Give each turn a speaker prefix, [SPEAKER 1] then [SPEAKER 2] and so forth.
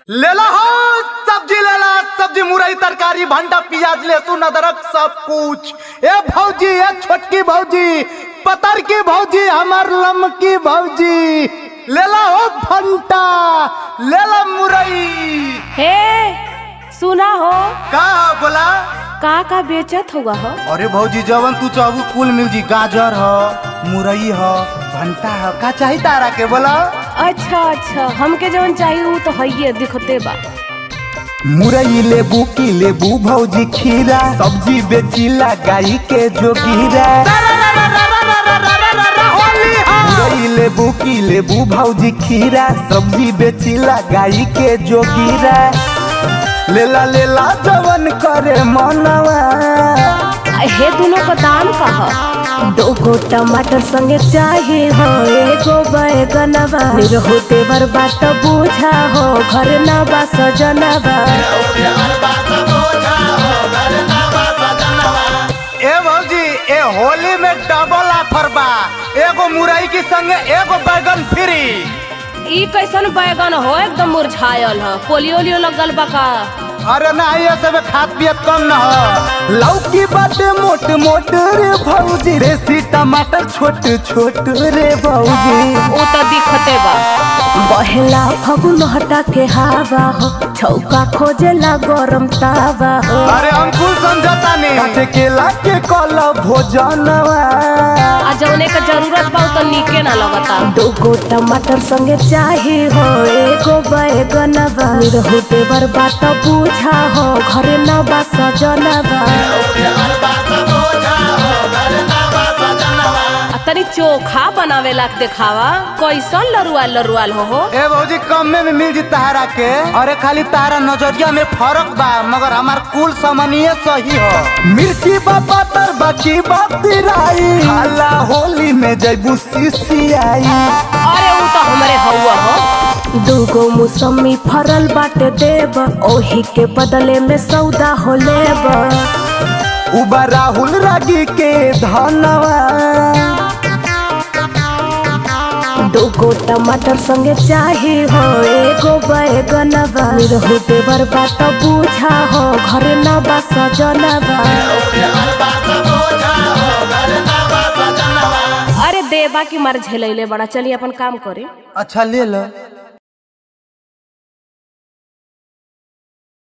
[SPEAKER 1] लेला हो सब्जी लेला सब्जी मुरई तरकारी भंडा प्याज लहसुन अदरक सब कुछ ए भौजी ए छोटकी भौजी पतर की भौजी हमार लमकी भौजी लेला हो भंटा लेला मुरई
[SPEAKER 2] हे सुना हो
[SPEAKER 1] का बोला
[SPEAKER 2] का का बेचत हुआ हो
[SPEAKER 1] अरे भौजी जवन तू चाहू कुल मिल जी गाजर ह मुरई ह भंटा ह का चाही तारा के बोला
[SPEAKER 2] अच्छा अच्छा हमके जवन चाहिए वो तो है दिखते बा
[SPEAKER 3] मुरई लेबू की लेबू भौजी खीरा सब्जी बेचिला गाई के जोगीरा मुरई लेबू की लेबू भौजी खीरा सब्जी बेचिला गाई के जोगीरा लेला लेला जवन करे मनवा
[SPEAKER 2] हे दोनों का दाम का हो दो गो टमाटर संगे चाहिए हो एगो बैगनवा निरहो देवर बात बूझा हो घर ना बा सजनवा
[SPEAKER 1] ए भौजी ए होली में डबल ऑफर बा एगो मुरई के संगे एगो बैगन फ्री
[SPEAKER 2] ई कैसन बैगन हो एकदम मुरझायल है पोलियो ओलियो लगल बा का
[SPEAKER 1] अरे ना ये सब खात पियत कम न हो
[SPEAKER 3] लौकी बाटे मोट मोट रे भौजी देसी टमाटर छोट छोट रे भौजी
[SPEAKER 2] वो तो दिखते बा बहेला फगुन हटा के हवा हो छौका खोजेला गरम तावा हो
[SPEAKER 1] अरे हम कुल समझता नहीं
[SPEAKER 3] काटे केला के कल भोजनवा
[SPEAKER 2] आ जौने का जरूरत बा उ तो निके ना लगता दूगो टमाटर संगे चाही हो एगो बैगनवा निरहु देवर बात बूझा हो घरे ना बा सजनवा आ तनी चोखा बनावे ला देखावा कैसन लरुआल लरुआल हो हो
[SPEAKER 1] ए भौजी कम में भी मिल जी तारा के अरे खाली तारा नजरिया में फर्क बा मगर हमार कुल समनीय सही हो
[SPEAKER 3] मिर्ची बापा तर बाकी बातिराई हाला होली में जैबू सिसियाई
[SPEAKER 2] अरे उ तो हमरे हौवा हो दूगो मौसमी फरल बाटे देब ओही के बदले में सौदा हो लेब
[SPEAKER 3] उबा राहुल रागी के धनवा
[SPEAKER 2] दूगो टमाटर संगे चाही हो एगो बैगनवा निरहु देवर बात बूझा हो घरे ना बा सजनवा अरे देवा की मर झेलैले बड़ा चलिए अपन काम करे
[SPEAKER 1] अच्छा ले लो